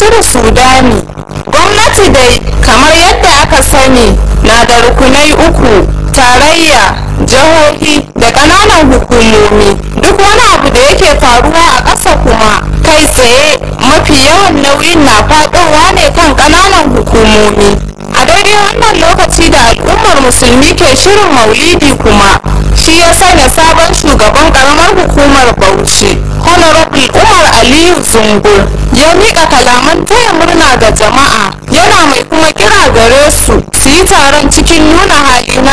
nasiru sudani gwamnati dai kamar yadda aka sani na da rukunai uku tarayya jihohi da ƙananan hukumomi duk wani abu da yake faruwa a ƙasa kuma kai tsaye mafi yawan nauyin na faɗowa ne kan ƙananan hukumomi a daidai wannan lokaci da al'ummar musulmi ke shirin maulidi kuma shi ya sanya sabon shugaban karamar hukumar bauchi honorable umar aliyu zungur ya miƙa kalaman taya murna ga jama'a yana mai kuma kira gare su su yi taron cikin nuna hali na